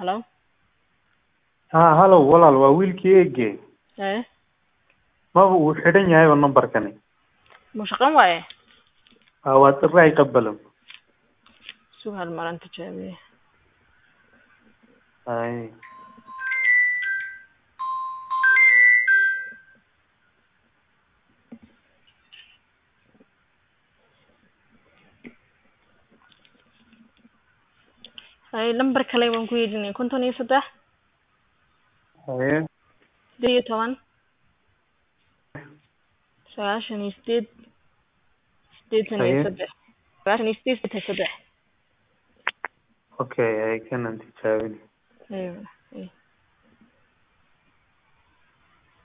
Hello? haa hallow walaal waa wiilkii eege Ee, maba uu xidhan yahayba nambarkani ma shaqayn waaye? haa waa diraaci qabalan Sug hal mar aan tijaabiye. hay Hay lambar kale waan ku yeedhinay konton iyo saddex haye sideed iyo toban sagaashan iyo sideed sideetan iyo Haye. saddex sagaashan iyo sideed sideetan iyo saddex okay hay kanan tijaabin Aywa.